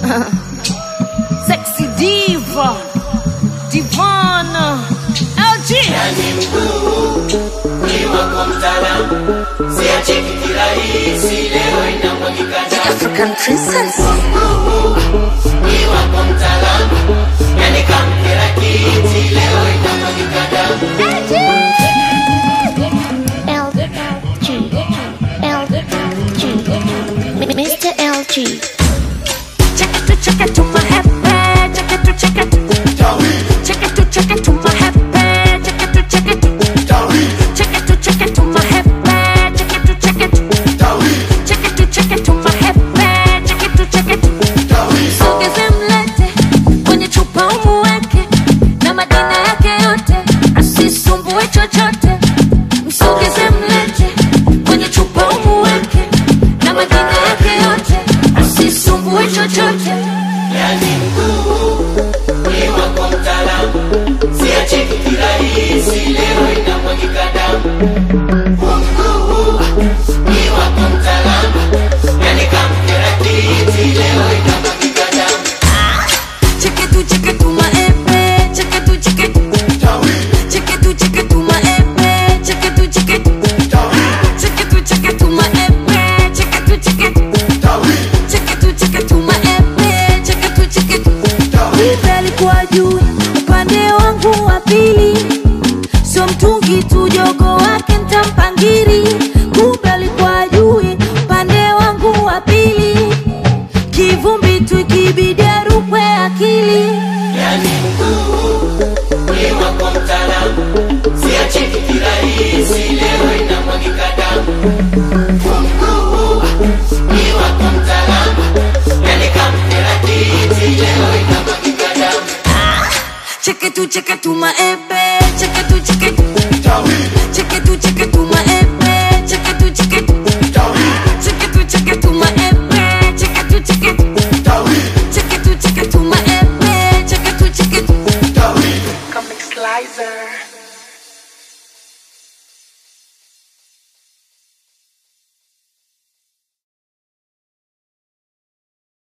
Sexy diva, divana, LG. yani mguu ni wako mtaalamu, siacheki kirahisi, leo inamwagika damu. African princess. Ni wako mtaalamu, yani kamkera kiti, leo inamwagika damu. Mr. LG. Check it to check it to my happy. Check it to check it. Check it to check it to my happy. Check it to check it. Check it to check it to my happy. Check it to check it. Check it to check it to my happy. Check it to check it. Sogeze mlete kwenye chupa umuweke na majina yake yote, asisumbue chochote. Msogeze mlete kwenye chupa umuweke na majina yake yote, asisumbue chochote. Yani mguu ni wako mtaalamu, siacheki kirahisi, leo inamwagika damu. Mguu ni wako mtaalamu, yani kamkera kiti, leo inamwagika damu. Check it to check it to my epe, check it to check it. Check it to check it to my epe, check it to check it. Check it to check it to my epe, check it to check it. Check it to check it to my epe, check it to check it. Kumbe alikuwa juu upande wangu wa pili, sio mtungi tu, jogo wake ntampangiri. Kumbe alikuwa juu upande wangu wa pili, kivumbi tu ikibidi arukwe akili. Yani mguu ni wako mtaalamu, siacheki kirahisi, leo inamwagika damu. Mguu ni wako mtaalamu, yani kamkera kiti, leo inamwagika damu. Check it to check it to my epe,